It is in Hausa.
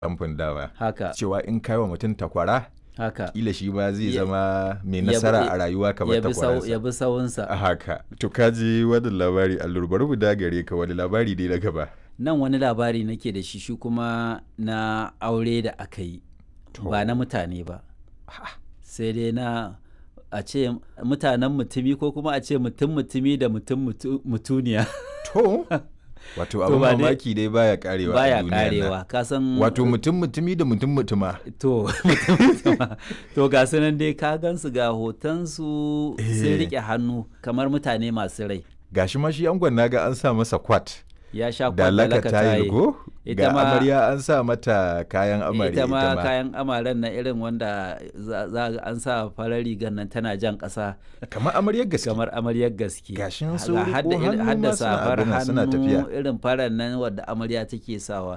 kamfin dawa haka cewa in kai wa mutum takwara haka kila shi ma zai Ya- zama mai ya bi- nasara a rayuwa ya kamar bi sau- takwaransa ya bi sawunsa a haka to kaji wannan labari allur bari mu dagare ka wani labari dai na gaba nan wani labari nake da shi shi kuma na aure da aka yi ba na mutane ba sai dai na a ce mutanen mutumi ko kuma a ce mutum mutumi da mutum mutu- mutuniya to wato To abin ba dai- mamaki dai baya karewa a baya duniyar nan. karewa kasan wato mutum mutumi da mutum mutuma to mutum mutuma. to ga su nan dai ka gansu ga hotonsu sun Eh. rike hannu kamar mutane masu rai gashi ma shi angon naga an sa masa kwat ya sha da laka kwallaka tayil go Ita ga ma- amarya an sa mata kayan amarya ita ma kayan amaren na irin wanda za za ga an sa farar rigar nan tana jan ƙasa kamar amaryar gaske kamar amaryar gaske Gashin Ga su riko hadda irin- hannu hadda ma suna safar abin nan, suna tafiya. hannu irin farar nan wadda amarya take sawa